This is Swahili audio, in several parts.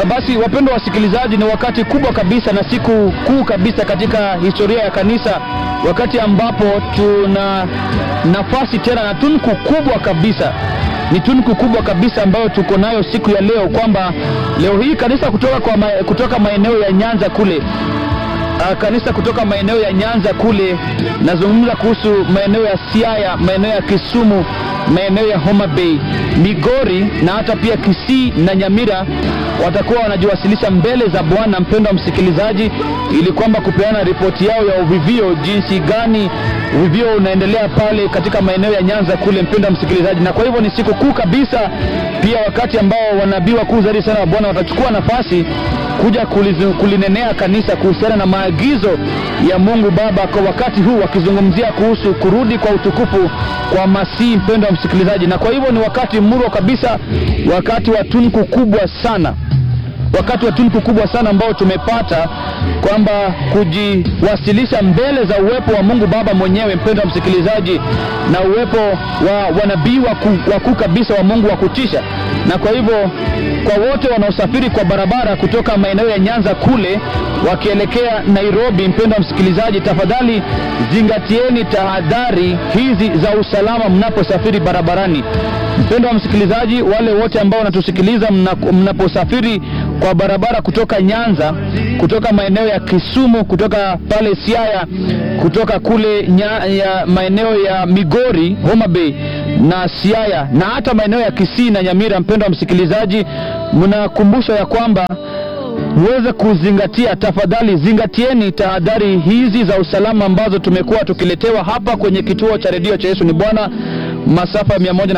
basi wapendwa wasikilizaji, ni wakati kubwa kabisa na siku kuu kabisa katika historia ya kanisa, wakati ambapo tuna nafasi tena na tunku kubwa kabisa ni tunku kubwa kabisa ambayo tuko nayo siku ya leo, kwamba leo hii kanisa kutoka, kwa ma, kutoka maeneo ya Nyanza kule uh, kanisa kutoka maeneo ya Nyanza kule, nazungumza kuhusu maeneo ya Siaya, maeneo ya Kisumu, maeneo ya Homa Bay, Migori na hata pia Kisii na Nyamira watakuwa wanajiwasilisha mbele za Bwana, mpendwa msikilizaji, ili kwamba kupeana ripoti yao ya uvivio, jinsi gani uvivio unaendelea pale katika maeneo ya Nyanza kule, mpendwa msikilizaji. Na kwa hivyo ni siku kuu kabisa, pia wakati ambao wanabii wakuu zaidi sana wa Bwana watachukua nafasi kuja kulizu, kulinenea kanisa kuhusiana na maagizo ya Mungu Baba kwa wakati huu, wakizungumzia kuhusu kurudi kwa utukufu kwa Masihi, mpendwa wa msikilizaji. Na kwa hivyo ni wakati murwa kabisa, wakati wa tunku kubwa sana wakati wa tunku kubwa sana ambao tumepata kwamba kujiwasilisha mbele za uwepo wa Mungu Baba mwenyewe, mpendwa msikilizaji, na uwepo wa wanabii wakuu kabisa wa Mungu wa kutisha. Na kwa hivyo kwa wote wanaosafiri kwa barabara kutoka maeneo ya Nyanza kule wakielekea Nairobi, mpendwa msikilizaji, tafadhali zingatieni tahadhari hizi za usalama mnaposafiri barabarani. Mpendwa msikilizaji, wale wote ambao wanatusikiliza mnaposafiri kwa barabara kutoka Nyanza, kutoka maeneo ya Kisumu, kutoka pale Siaya, kutoka kule nya, ya maeneo ya Migori, Homa Bay na Siaya na hata maeneo ya Kisii na Nyamira, mpendwa msikilizaji, mnakumbushwa ya kwamba muweze kuzingatia, tafadhali zingatieni tahadhari hizi za usalama ambazo tumekuwa tukiletewa hapa kwenye kituo cha redio cha Yesu ni Bwana masafa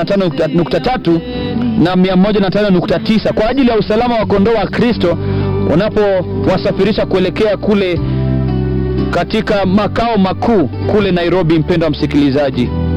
105.3 na 105.9 kwa ajili ya usalama wa kondoo wa Kristo unapowasafirisha kuelekea kule katika makao makuu kule Nairobi, mpendwa msikilizaji.